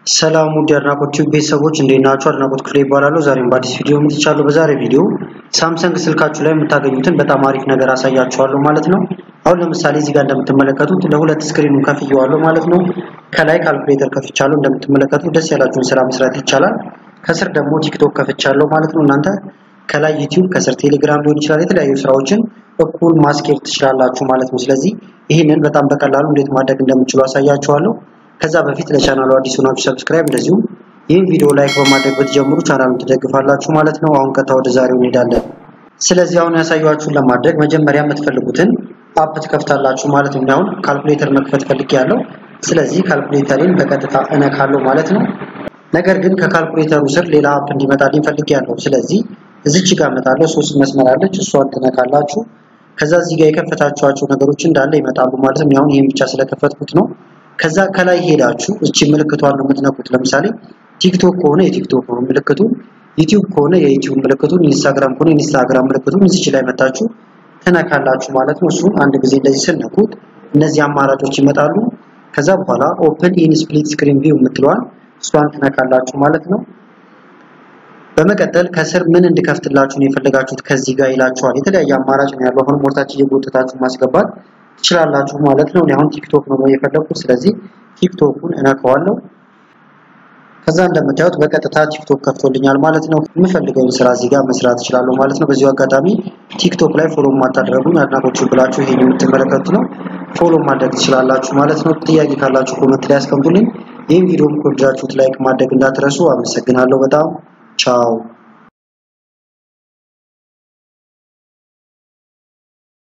ሰላም ውድ የአድናቆት ቲዩብ ቤተሰቦች እንዴት ናችሁ? አድናቆት ክፍሌ ይባላለሁ። ዛሬም በአዲስ ቪዲዮ መጥቻለሁ። በዛሬ ቪዲዮ ሳምሰንግ ስልካችሁ ላይ የምታገኙትን በጣም አሪፍ ነገር አሳያችኋለሁ ማለት ነው። አሁን ለምሳሌ እዚህ ጋር እንደምትመለከቱት ለሁለት ስክሪኑን ከፍየዋለሁ ማለት ነው። ከላይ ካልኩሌተር ከፍቻለሁ እንደምትመለከቱት ደስ ያላችሁን ስራ መስራት ይቻላል። ከስር ደግሞ ቲክቶክ ከፍቻለሁ ማለት ነው። እናንተ ከላይ ዩቲዩብ ከስር ቴሌግራም ሊሆን ይችላል። የተለያዩ ስራዎችን እኩል ማስኬድ ትችላላችሁ ማለት ነው። ስለዚህ ይህንን በጣም በቀላሉ እንዴት ማድረግ እንደምችሉ አሳያችኋለሁ። ከዛ በፊት ለቻናሉ አዲስ ሆናችሁ ሰብስክራይብ፣ እንደዚሁም ይህን ቪዲዮ ላይክ በማድረግ ብትጀምሩ ቻናሉን ትደግፋላችሁ ማለት ነው። አሁን ቀጥታ ወደ ዛሬው እንሄዳለን። ስለዚህ አሁን ያሳያችሁን ለማድረግ መጀመሪያ የምትፈልጉትን አፕ ትከፍታላችሁ ማለት ነው። አሁን ካልኩሌተር መክፈት ፈልጌያለሁ። ስለዚህ ካልኩሌተርን በቀጥታ እነካለሁ ማለት ነው። ነገር ግን ከካልኩሌተሩ ስር ሌላ አፕ እንዲመጣልኝ ፈልጌያለሁ። ስለዚህ እዚች ጋር እመጣለሁ። ሶስት መስመር አለች፣ እሷን ትነካላችሁ። ከዛ እዚህ ጋር የከፈታችኋቸው ነገሮች እንዳለ ይመጣሉ ማለት ነው። አሁን ይሄን ብቻ ስለከፈትኩት ነው። ከዛ ከላይ ሄዳችሁ እቺ ምልክቷን ነው የምትነኩት። ለምሳሌ ቲክቶክ ከሆነ የቲክቶክ ነው ምልክቱ፣ ዩቲዩብ ከሆነ የዩቲዩብ ምልክቱን፣ ኢንስታግራም ከሆነ የኢንስታግራም ምልክቱን እዚች ላይ መታችሁ ትነካላችሁ ማለት ነው። እሱን አንድ ጊዜ እንደዚህ ስነኩት እነዚህ አማራጮች ይመጣሉ። ከዛ በኋላ ኦፕን ኢን ስፕሊት ስክሪን ቪው የምትለዋን እሷን ትነካላችሁ ማለት ነው። በመቀጠል ከስር ምን እንድከፍትላችሁ ነው የፈለጋችሁት ከዚህ ጋር ይላችኋል። የተለያየ አማራጭ ነው ያለው። አሁን ሞርታች እየጎተታችሁ ማስገባት ትችላላችሁ ማለት ነው። አሁን ቲክቶክ ነው የፈለኩት። ስለዚህ ቲክቶኩን እነካዋለሁ። ከዛ እንደምታዩት በቀጥታ ቲክቶክ ከፍቶልኛል ማለት ነው። የምፈልገውን ስራ እዚህ ጋር መስራት እችላለሁ ማለት ነው። በዚሁ አጋጣሚ ቲክቶክ ላይ ፎሎ ማታደረጉኝ አድናቆቹ ብላችሁ ይሄን የምትመለከቱት ነው ፎሎ ማድረግ ትችላላችሁ ማለት ነው። ጥያቄ ካላችሁ ኮመንት ላይ ያስቀምጡልኝ። ይህን ቪዲዮም ከወደዳችሁት ላይክ ማድረግ እንዳትረሱ። አመሰግናለሁ በጣም ቻው።